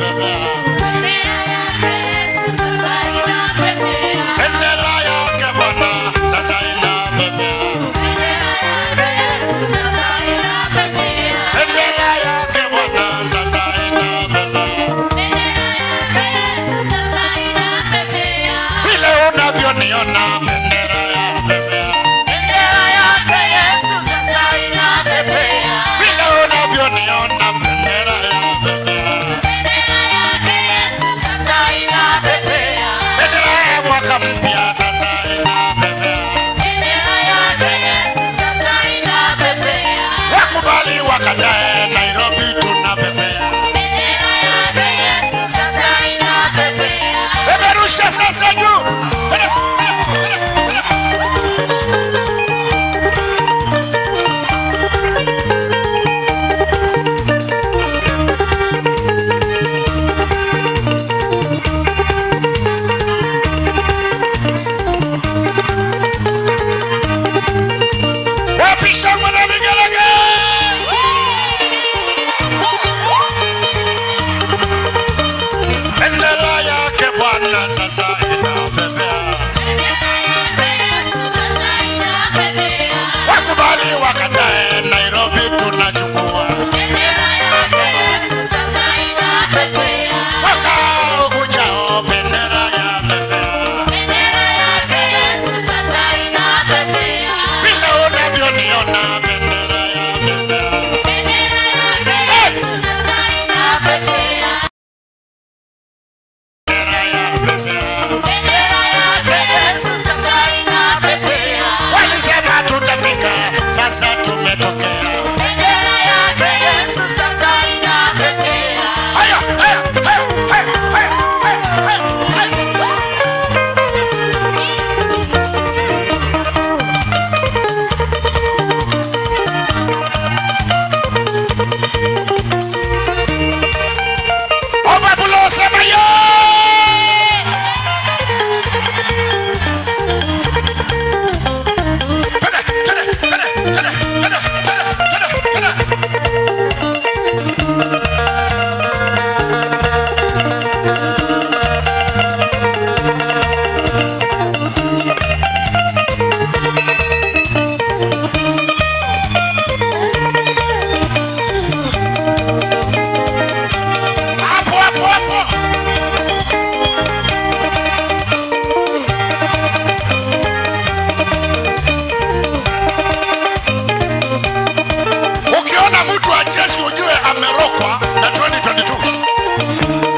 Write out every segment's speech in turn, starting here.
inapepea. Bendera yake Bwana sasa inapepea. Bendera yake Bwana sasa inapepea. Vile unavyoniona bendera yapepea. Vile unavyoniona bendera yapepea. Bendera ya mwaka mpya sasa inapepea. Wakubali wakatae, Nairobi tunapepea. Peperusha sasa juu. Tena, tena, tena, tena. Wapisha mwana vigelege. Bendera yake Bwana sasa inapepea. Wakubali wakatae, Nairobi tunachukua. Mwaka ujao bendera yapepea. Vile unavyoniona bendera yapepea. Bendera yapepea. Walisema tutafika, sasa tumetokea. Haya, haya, haya, haya, haya, haya, haya, haya. Overflow sema yo! Tene, tene, tene, tene, tene, tene, tene, tene. Hapo, hapo, hapo. Ukiona mtu wa Yesu ujue amerokwa na 2022.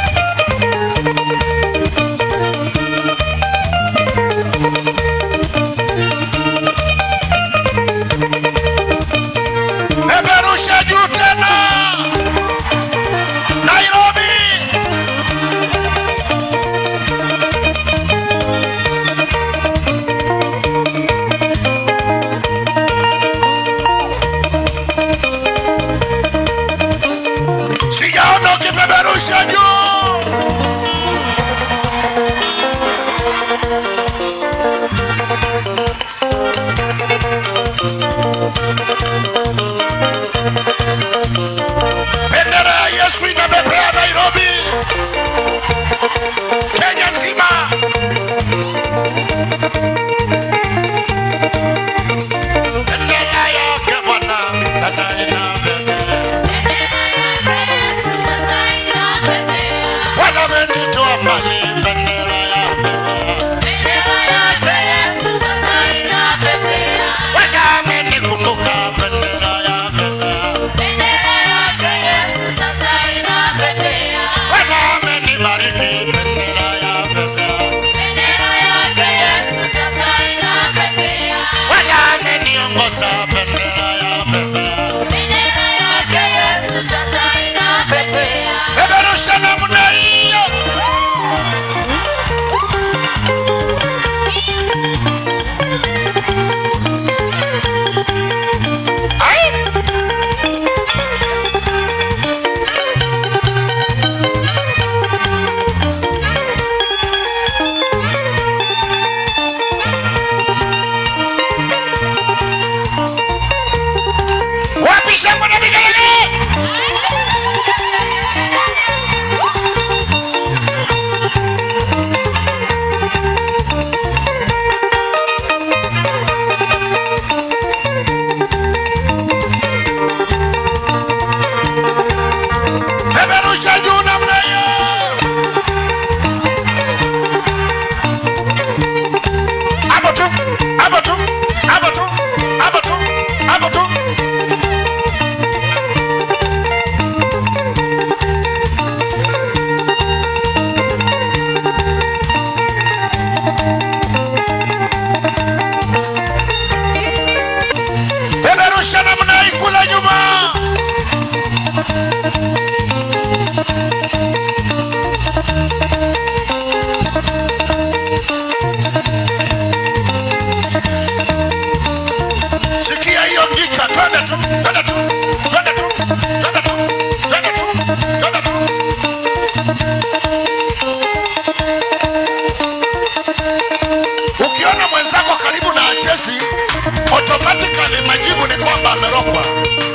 Peperusha juu tena. Nairobi. Sijaona ukipeperusha juu. Bendera ya Yesu inapepea Nairobi, Kenya nzima. Bendera yake Bwana sasa inapepea. Bwana amenitoa mbali, bendera yapepea. Bwana amenikumbuka, bendera yapepea. Bwana amenibariki, bendera yapepea. Bwana ameniongoza, bendera yapepea. Peperusha namna hiyo. karibu na achesi automatically majibu ni kwamba amerokwa